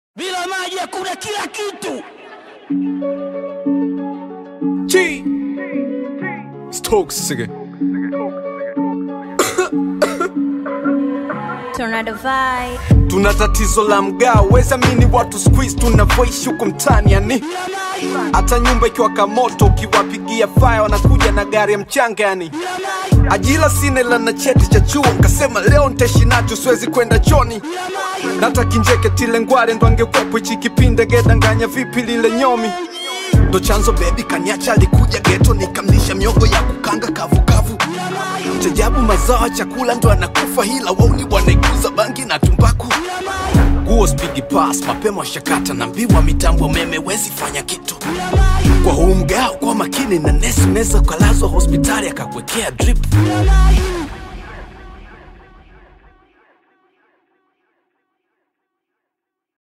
Bila maji hakuna kila kitu. G. Stokes again. Tornado vibe. Tuna tatizo la mgao, weza mini watu squeeze tunavyoishi huko mtaani yani. Hata nyumba ikiwaka moto ukiwapigia fire wanakuja na gari ya mchanga yani. Ajira sina ila na cheti cha chuo, nkasema leo nitaishi nacho, siwezi kwenda choni. Nata kinjeke tile ngware ndo angekwepo hichi kipinde gedanganya vipi lile nyomi ndo chanzo bebi kaniacha alikuja geto nikamlisha miogo ya kukanga kavukavu chajabu mazao ya chakula ndo anakufa hila wauni wanaikuza bangi na tumbaku nguo spigi pas mapema shakata na mbiwa mitambo umeme wezi fanya kitu kwa huu mgao kwa makini na nesi unaweza ukalazwa hospitali akakuwekea drip